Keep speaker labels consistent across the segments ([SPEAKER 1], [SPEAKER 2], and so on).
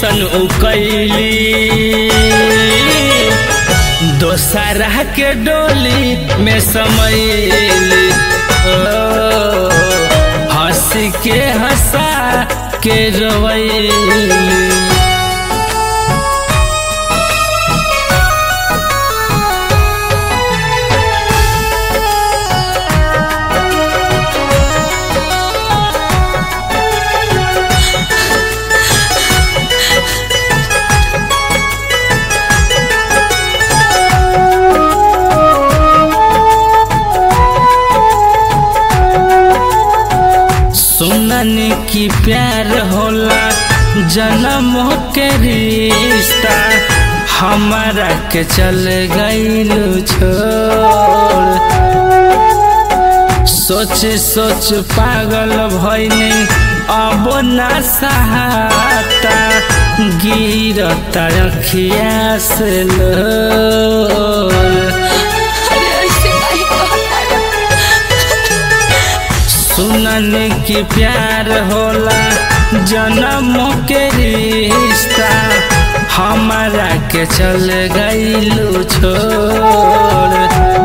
[SPEAKER 1] ऐसन उ कैली दोसरा के डोली में समैली ओ, हंस के हंसा के रोवैली सुनन की प्यार होला जन्म के रिश्ता हमारा के चल गईल छोड़ सोच सोच पागल भइनी अब ना सहाता गिरता अखिया से लोर
[SPEAKER 2] अरे ऐसे काहे कहता
[SPEAKER 1] सुनन की प्यार होला जन्म के रिश्ता हमारा के चल गईलू छोड़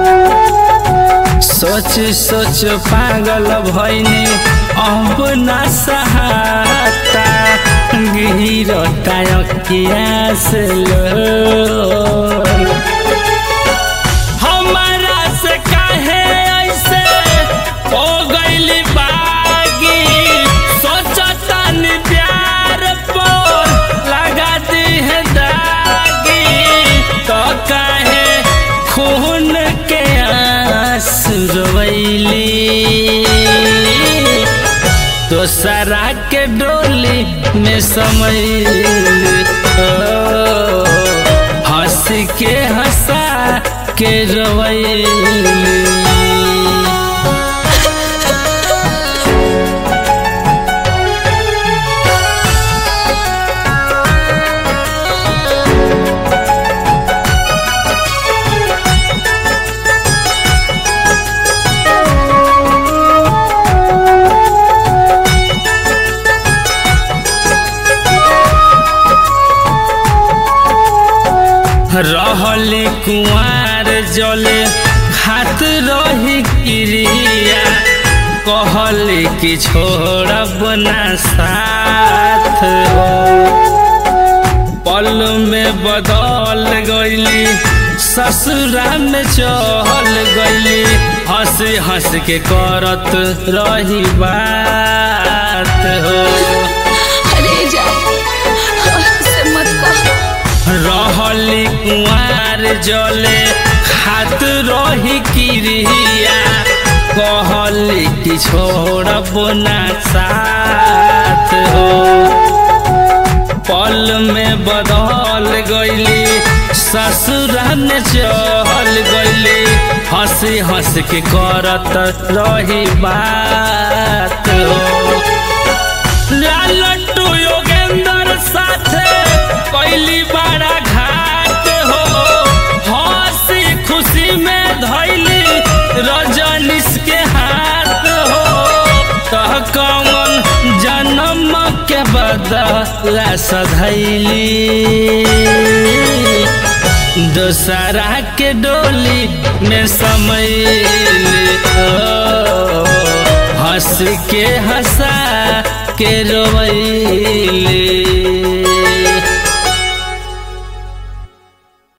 [SPEAKER 1] सोच सोच पागल भइनी अब ना सहाता गिरता अखिया से लोर हमारा से काहे ऐसे हो गइली बागी सोचतन प्यार पर लगा दी है दागी तो काहे खून के आंसू रोवैली दोसरा के डोली में समैली ओ, हंस के हंसा के रोवैली रहली कुआर जले खात रही क्रिया कहली कि छोड़ब ना साथ हो पल में बदल गईली ससुरा में चल गईली हंस हंस के करत रही बात हो
[SPEAKER 2] अरे जा ऐसे मत कह
[SPEAKER 1] रहली कुआर जले खात रही क्रिया कहली कि छोड़ब ना साथ हो पल में बदल गईली ससुरा में चल गईली हंसी हंस के करत रही बात हो लालटू योगेंद्र साथे कैली बड़ा घाट हो हंसी खुशी में धैली रजनीश के हाथ हो तह कमन जन्म के बदला सधैली दोसरा के डोली में समैली ओ, हंस के हंसा के रोवैली